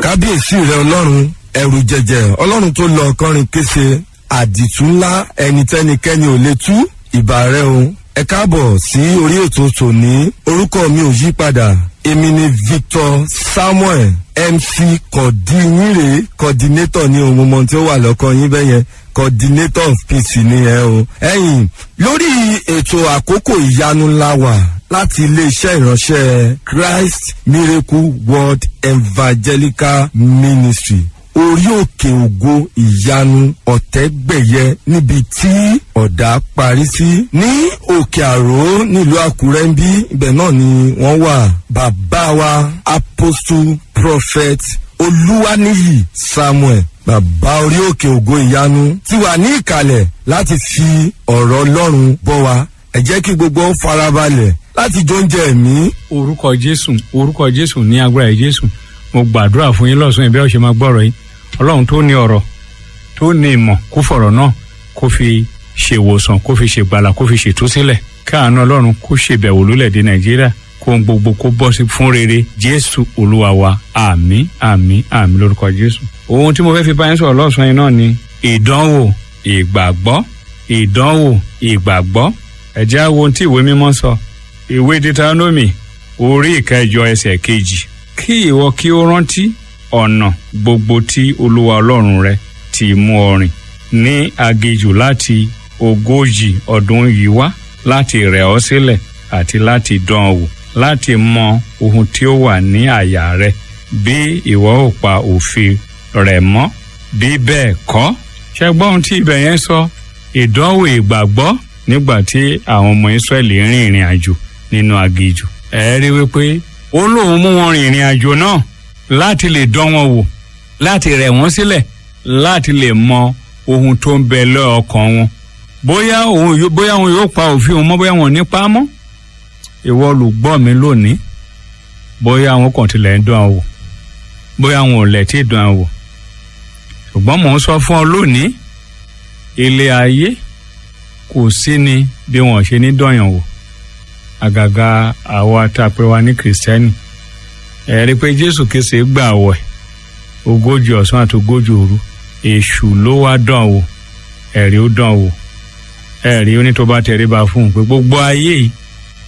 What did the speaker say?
kábíyèsí rẹ ọlọ́run ẹrù jẹjẹ ọlọ́run tó lọ ọkọrin kése àdìtú ńlá ẹnitẹ́nikẹ́ni ò lè tú ìbà rẹ o ẹ káàbọ̀ sí orí ètò tòní orúkọ mi ò yí padà èmi ni victor samuel mc kọ̀dínyìnrè coordinator ní ohun mọ̀ tí ó wà lọ́kàn yín bẹ́yẹn coordinator of peace ni ẹ o. ẹ̀yin lórí ètò àkókò ìyanu ńlá wà láti iléeṣẹ́ ìránṣẹ́ christ miracle world evangelical ministry orí òkè ògo ìyanu ọ̀tẹ́gbẹ̀yẹ níbi tí ọ̀dà parí sí ní òkè àró nílùú àkúrẹ́ ń bí ibẹ̀ náà ni wọ́n wà bàbá wa apostle prophet olúwaníyì samuel bàbá orí òkè ògo ìyanu ti wà ní ìkàlẹ̀ láti fi ọ̀rọ̀ ọlọ́run bọ́ wa ẹ jẹ́ kí gbogbo ó farabalẹ̀ láti jó oúnjẹ ẹ̀mí. orúkọ jésù orúkọ jésù ní agbára jésù mo gbàdúrà fún yín lọ́sùn ìbẹ́ ọ̀ṣẹ́ máa gbọ́rọ̀ yìí ọlọ́run tó ní ọ̀rọ̀ tó ní ìmọ̀ kó fọ̀rọ̀ náà kó fi ṣèwòsàn kó fi ṣègbàlà kó fi ṣètúsílẹ̀ káàánú ọlọ́run kó ṣèbẹ̀wò lólẹ̀dẹ̀ nàìjíríà kó ń gbogbo kó bọ́ sí fún rere jésù olúwa wa àmì àmì àmì lórúkọ jésù. ohun tí mo fẹ́ fi bá yín sọ̀rọ̀ lọ́sùn yìí náà ni ìdánwò ìgbàgbọ́ ìdánwò ìgbàgbọ́ ẹ̀jẹ̀ á wo ohun tí ìwé mímọ́ sọ ìwé deuteronomy orí ìkẹjọ ẹsẹ̀ kejì kí ìwọ kí ó rántí ọ̀nà gbogbo tí olúwa ọlọ́run rẹ ti mú ọ rìn ní aginjù láti ogójì ọdún yìí wá láti rẹ̀ ọ́ sílẹ̀ àti láti dán ọ wò láti mọ ohun tí ó wà ní àyà rẹ bí ìwọ ò pa òfin rẹ̀ mọ́ bí bẹ́ẹ̀ kọ́ ṣẹgbọ́n ohun tí ibẹ̀ yẹn sọ ìdánwò ìgbàgbọ́ nígbà tí àwọn ọmọ israẹli rìn ìrìn àjò nínú aginjù ẹ rí wípé ó lóun mú wọn rìn ìrìn àjò náà láti lè dán wọn wò láti rẹ̀ wọ́n sílẹ̀ láti lè mọ ohun tó ń bẹ lọ́ọ̀kan wọn bóyá òun bóyá òun yóò pa òfin òun mọ́ bóyá wọn ò ní pa á mọ́ ìwọ olùgbọ́ mi lónìí bóyá àwọn kan tilẹ̀ ń dán wò bóyá àwọn ò lẹ̀ tí ì dán wò ṣùgbọ́n mò ń sọ fún ọ lónìí ilé ayé kò sí ni bí wọn ṣe ní dọ̀yàn wò àgàgà àwa tá a pè wá ní kìrìsìtẹ́nì ẹ̀rí pé jésù kése gbà wẹ̀ ogójì ọ̀sán àti ogójì òru èṣù ló wá dán wò ẹ̀rí ó dán wò ẹ̀rí ó ní tó bá tẹríba fún un pé gbogbo ayé yìí